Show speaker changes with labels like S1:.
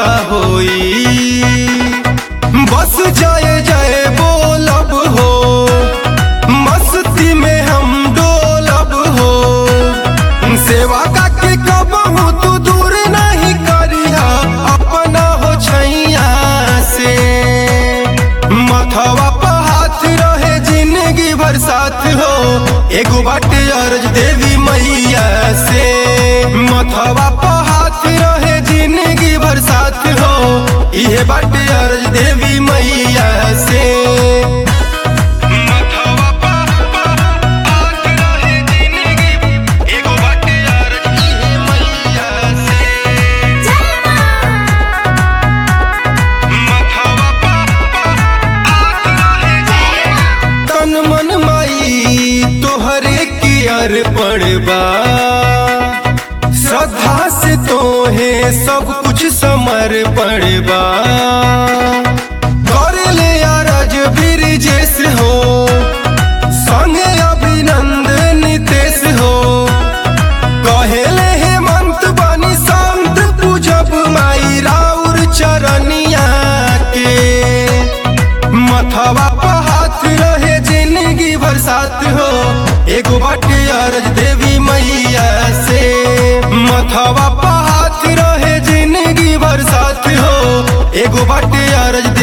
S1: पूरा होई बस जय जय बोलब हो मस्ती में हम डोलब हो सेवा का के कबहू तू दूर नहीं करिया अपना हो छैया से मथवा पर हाथ रहे जिंदगी भर साथ हो एगो बाटे अर्ज देवी मैया से मथवा पर हाथ रहे जिंदगी भर साथ हो इहे बाटे अर्ज देवी मैया से मथवा पर हाथ रहे जिंदगी एगो बाटे अर्ज इहे मैया से मथवा पर हाथ रहे तन मन माई तोहरे की अर्पण बा श्रद्धा से तोहे सब कुछ समर्पण बा कर ले अरज ब्रिजेश हो संगे अभिनंदन नितेश हो कहेले हेमंत बनी संत पूजब माई राउर चरनिया के मथवा पर हाथ रहे जिंदगी भर साथ हो एगो बाटे अर्ज देवी मैया से मथवा पर हाथ रहे जिंदगी भर साथ हो एगो बाटे अर्ज